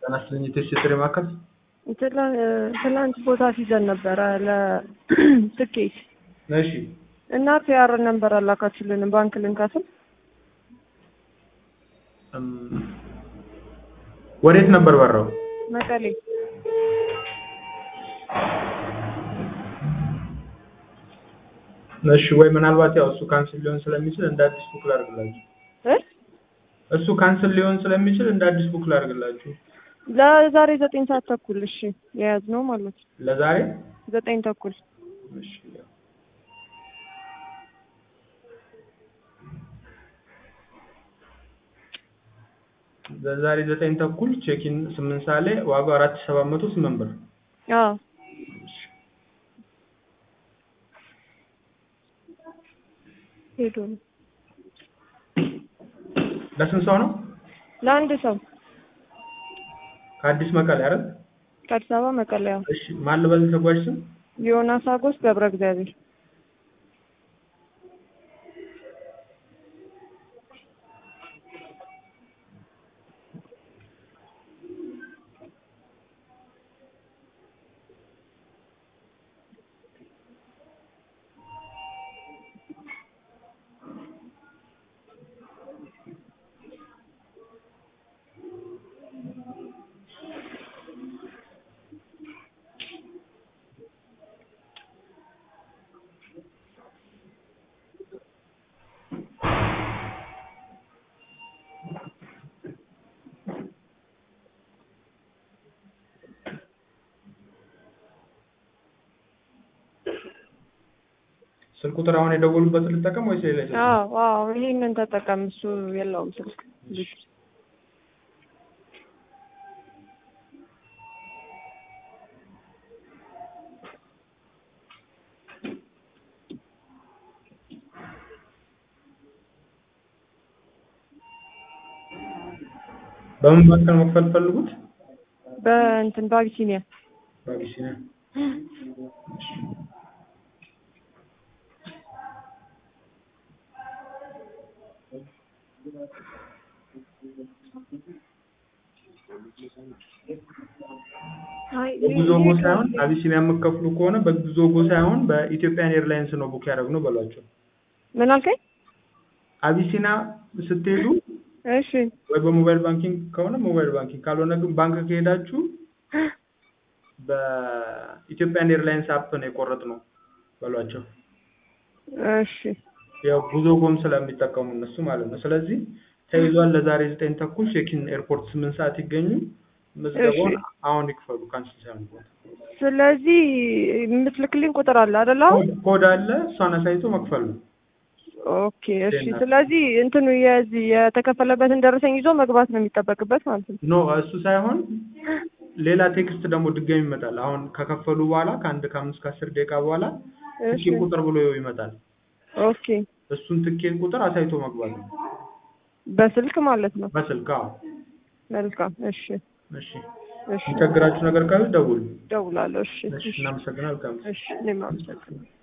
ጤና ይስጥልኝ የቴስት ማዕከል ትላንት ቦታ ሲዘን ነበረ ለትኬት እሺ እና ፒአር ነበር አላካችሁልንም ባንክ ልንከፍል እም፣ ወዴት ነበር በራው? መቀሌ እሺ ወይ ምናልባት ያው እሱ ካንስል ሊሆን ስለሚችል እንደ አዲስ ቡክ ላድርግላችሁ። እ እሱ ካንስል ሊሆን ስለሚችል እንደ አዲስ ቡክ ላድርግላችሁ። ለዛሬ ዘጠኝ ሰዓት ተኩል እሺ የያዝነው ማለት ነው ለዛሬ ዘጠኝ ተኩል እሺ ያው ለዛሬ ዘጠኝ ተኩል ቼኪን ስምንት ሰዓት ላይ ዋጋው አራት ሺህ ሰባት መቶ ስምንት ብር። አዎ ሄዶ ነው ለስንት ሰው ነው? ለአንድ ሰው ከአዲስ መቀሌ አይደል? ከአዲስ አበባ መቀሌ ያው እሺ ማን ልበል ተጓዥ ስም? ዮናስ አጎስ ገብረ እግዚአብሔር ስልክ ቁጥር አሁን የደወሉበትን ልጠቀም ወይስ ሌላ ስልክ? አዎ አዎ ይሄንን ተጠቀም እሱ የለውም ስልክ ልጅ በምን ባንክ ነው መክፈል ፈልጉት? በእንትን በአቢሲኒያ በአቢሲኒያ። አይ በጉዞጎ ሳይሆን አቢሲኒያ የምትከፍሉ ከሆነ በጉዞጎ ሳይሆን በኢትዮጵያን ኤርላይንስ ነው ቡክ ያደረግነው በሏቸው። ምን አልከኝ? አቢሲና ስትሄዱ እሺ ወይ በሞባይል ባንኪንግ ከሆነ ሞባይል ባንኪንግ ካልሆነ ግን ባንክ ከሄዳችሁ በኢትዮጵያን ኤርላይንስ አፕ ነው የቆረጥነው በሏቸው። እሺ ያው ጉዞጎም ስለሚጠቀሙ እነሱ ማለት ነው። ስለዚህ ተይዟል። ለዛሬ ዘጠኝ ተኩል ቼኪን ኤርፖርት ስምንት ሰዓት ይገኙ። ምዝገባውን እሺ። አሁን ይክፈሉ። ካንስል ሳይሆን ቦታ ስለዚህ የምትልክልኝ ቁጥር አለ አይደል? አሁን ኮድ አለ። እሷን አሳይቶ መክፈል ነው። ኦኬ እሺ። ስለዚህ እንትኑ የዚህ የተከፈለበትን ደረሰኝ ይዞ መግባት ነው የሚጠበቅበት ማለት ነው። ኖ እሱ ሳይሆን ሌላ ቴክስት ደግሞ ድጋሚ ይመጣል። አሁን ከከፈሉ በኋላ ከአንድ ከአምስት ከአስር ደቂቃ በኋላ እሺ ትኬት ቁጥር ብሎ ይመጣል። ኦኬ። እሱን ትኬት ቁጥር አሳይቶ መግባት ነው በስልክ ማለት ነው። በስልክ። አዎ መልካም እሺ እሺ። እሺ የሚቸግራችሁ ነገር ካለ ደውሉ። ደውላለሁ። እሺ እሺ። እናመሰግናለን። መልካም ጊዜ። እሺ እኔም አመሰግናለሁ።